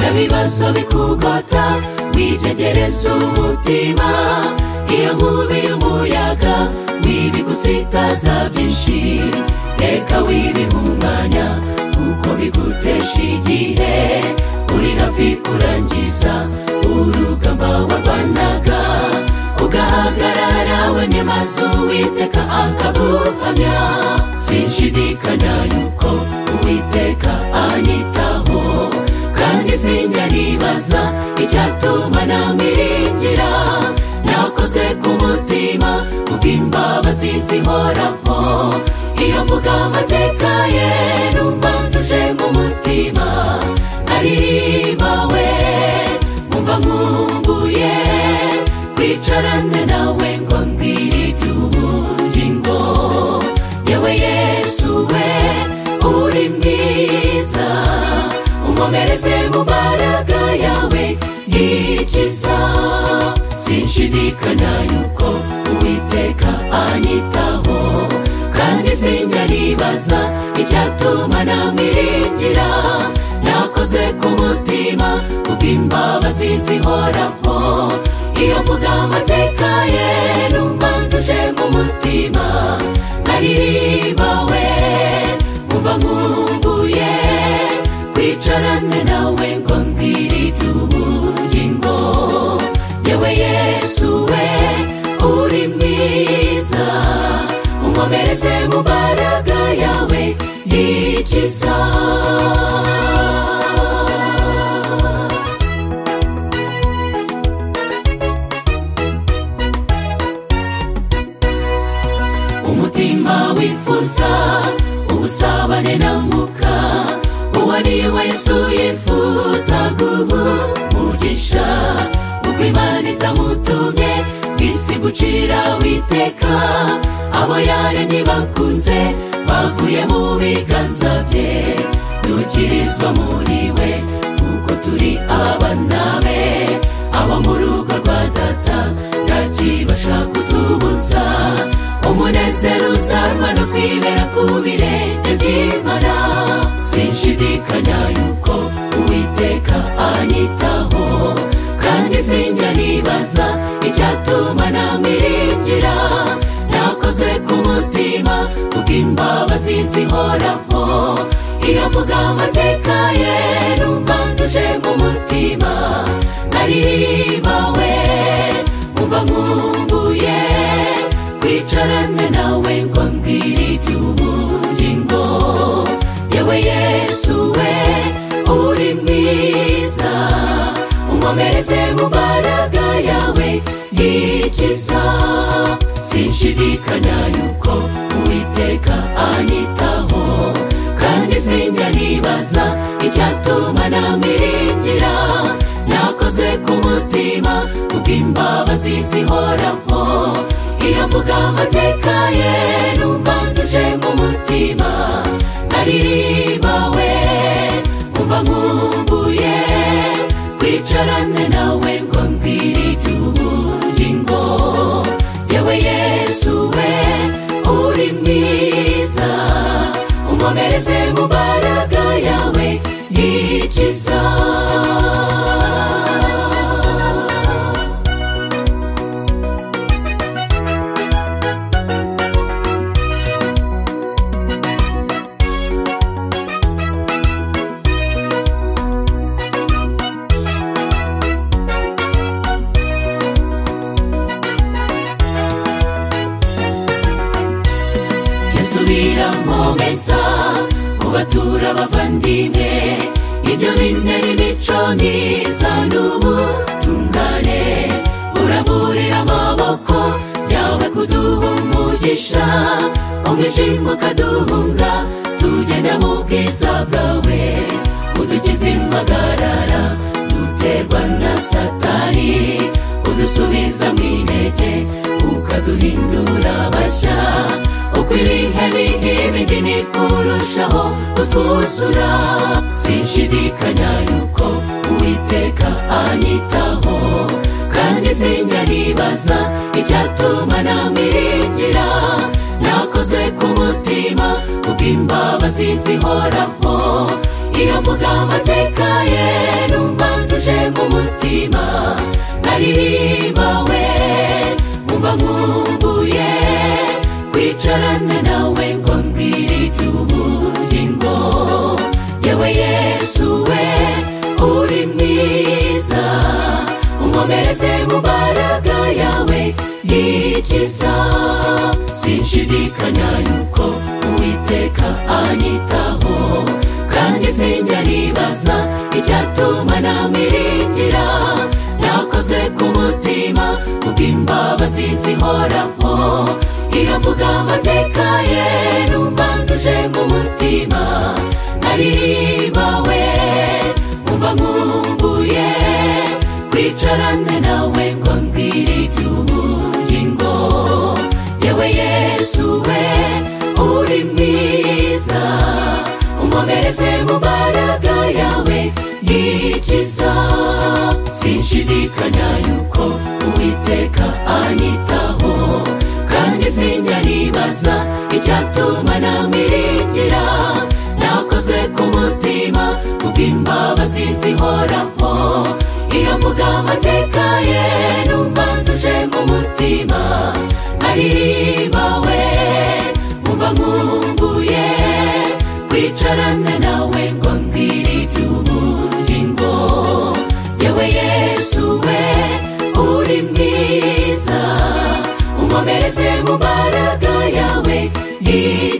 amaso bikugota wibyegereza umutima iyo nkubi y'umuyaga wibigusitaza byinshi reka wibihumanya kuko bigutesha igihe uri hafi kurangiza urugamba warwanaga ugahagarara wemye mazu witeka akaguhamya sinshidikanya yuko uwiteka anyitaho kandi sinjya nibaza icyatuma namiringira nakoze ku mutima kubw'imbabazi zihoraho iyo mvuga amateka ye numva ntuje mu mutima naririmbawe mumva nkumbuye kwicarane nawe ngo mbwire iby'ubugingo yewe yesu we uri mwiza umomereze mu mbaraga yawe yikiza sinshidikanya yuko uwiteka anyitaho kandi sinjya nibaza icyatuma namiringira nakoze ku mutima kubw'imbabazi zihoraho iyo mvuga amateka ye numva ntuje mu mutima naririmbawe mumva nkumbuye kwicarane nawe ngo mbwire iby'ubugingo yewe yesu we uri mwiza umomereze mu mbaraga yawe yikiza umutima wifuza ubusabane na mwuka uwo ari we yesu yifuza guhumugisha ubwo imana itamutumye bisi gucira witeka abo yaremye bakunze bavuye mu biganza bye dukirizwa muri we kuko turi abana be abo mu rugo rwa data ntakibasha kutubuza umunezero uzanwa no kwibera ku birenge by'imana sinshidikanya yuko uwiteka anyitaho kandi sinjya nibaza icyatuma namiringira nakoze ku mutima kubw'imbabazi zihoraho iyo mvuga amateka ye numva ntuje mu mutima naririmbawe mumva nkumbuye kwicarane nawe ngo mbwire iby'ubugingo yewe yesu we uri mwiza umomereze mu mbaraga yawe yikiza sinshidikanya yuko uwiteka anyitaho kandi sinjya nibaza icyatuma namiringira nakoze ku mutima kubw'imbabazi zihoraho iyo mvuga amateka ye numva ntuje mu mutima naririmbawe mumva nkumbuye kwicarane nawe ngo mbwire iby'ubugingo yewe yesu we uri mwiza umomereze mu mbaraga yawe yikiza yasubira mpomeza ubatura abavandimwe ibyo bine n'imico myiza n'ubutungane uraburira amaboko yawe kuduha umugisha umwijima ukaduhunga tugenda mu bwiza bwawe udukiza impagarara duterwa na satani udusubiza mu intege ukaduhindura bashya uko ibihe bihibindi ni kurushaho kutwuzura sinshidikanya yuko uwiteka anyitaho kandi sinjya nibaza icyatuma namiringira nakoze ku mutima kubw'imbabazi zihoraho iyo mvuga amateka ye numva ntuje umutima narihimbawe mumva nkumbuye kwicarana nawe ngo mbwire iby'ubugingo yewe yesu we uri mwiza unkomereze mu mbaraga yawe yikiza sinshidikanya yuko uwiteka anyitaho kandi sinjya nibaza icyatuma namiringira nakoze ku mutima kubw'imbabazi zihoraho iyo mvuga amateka ye numva nduje mu mutima naririmbawe mumva nkumbuye kwicarane nawe ngo mbwire iby'ubugingo yewe yesu we uri mwiza unkomereze mu mbaraga yawe yikiza sinshidikanya yuko uwiteka anyitaho kandi sinjya nibaza icyatuma namiringira nakoze ku mutima kubw'imbabazi zihoraho iyo mvuga amateka ye numva nduje mu mutima naririmbawe mumva nkumbuye kwicarana nawe ngo mbwire iby'ubugingo yewe yesu we uri mwiza unkomereze mu mbaraga yawe yiza